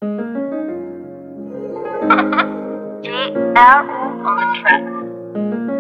JR on the track.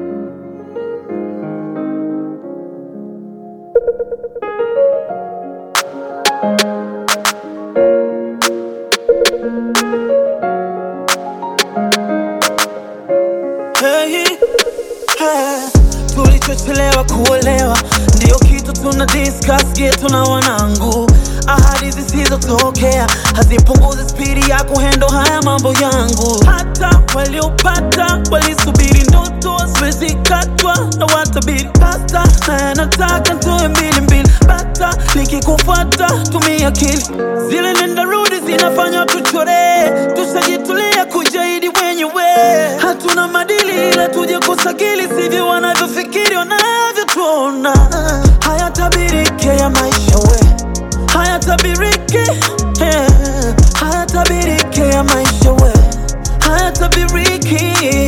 Hey, hey, tulichochelewa kuolewa ndio kitu tuna discuss getu na wanangu. Ahadi zisizotokea hazipunguzi spidi ya kuhendo haya mambo yangu. Hata waliopata walisubiri ndoto zimezikatwa na watabiri pasta, na nataka ntoe mbili mbili bata, nikikufuata tumia akili. Zile nenda rudi zinafanya tuchore, tushajitulia kujaidi wenyewe. Hatuna madili ila tuje kusakili, sivyo wanavyofikiri wanavyotuona. Hayatabirike ya maisha we, hayatabirike eh, hayatabirike ya maisha we, hayatabiriki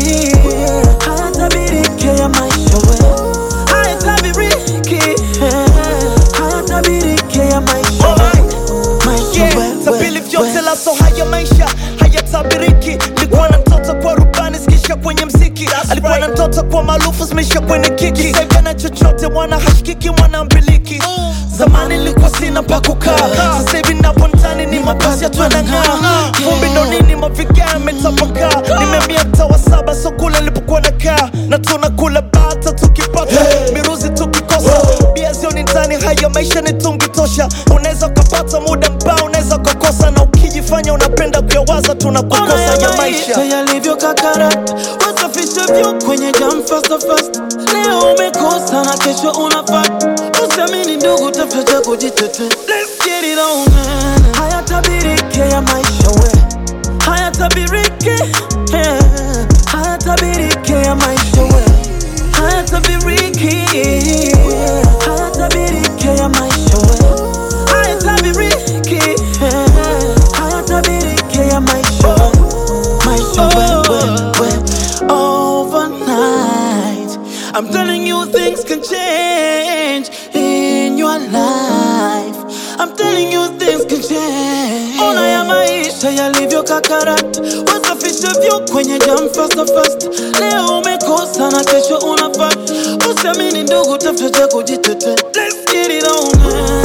hayatabiriki ya maisha we, hayatabiriki eh, hayatabiriki ya maisha we, maisha Yeah, we, tabili we, vyote we. laso haya maisha hayatabiriki. Likuwa na mtoto kwa rubani zikisha kwenye mziki, alikuwa na mtoto kwa maarufu zimeisha kwenye kiki. Sasa na chochote mwana hashikiki mwana mbiliki. Zamani nilikuwa sina pa kukaa, sasa hivi napo ndani ni mabasi yatu yanang'aa. Vumbi ndo nini mavigaa yametapakaa. Nimehamia mtaa wa saba so kule nilipokuwa nakaa, na tunakula bata tukipata miruzi tukikosa bia zioni ndani. Haya maisha ni tungi tosha, unaweza ukapata muda mbao, unaweza ukakosa, na ukijifanya unapenda kuyawaza tunakukosa ya maisha. yalivyo kakarata, wasafisha vyo kwenye jam fast fast. Leo umekosa na kesho unafata, usiamini ndugu, tafuta cha kujitetea. Let's get it on man. Hayatabirike ya maisha we, hayatabirike eh, hayatabirike ya maisha we, hayatabiriki hayatabiriki ya maisha we, hayatabiriki eh, hayatabiriki ya maisha we, maisha we, we, we. Overnight, I'm telling you things can change in your life. I'm telling you things can change. Ona ya maisha yalivyo kakarata, wasafisha vyo kwenye jam fast fast. Leo umekosa na kesho unafata, usiamini ndugu, tafuta cha kujitetea. Let's get it on. man.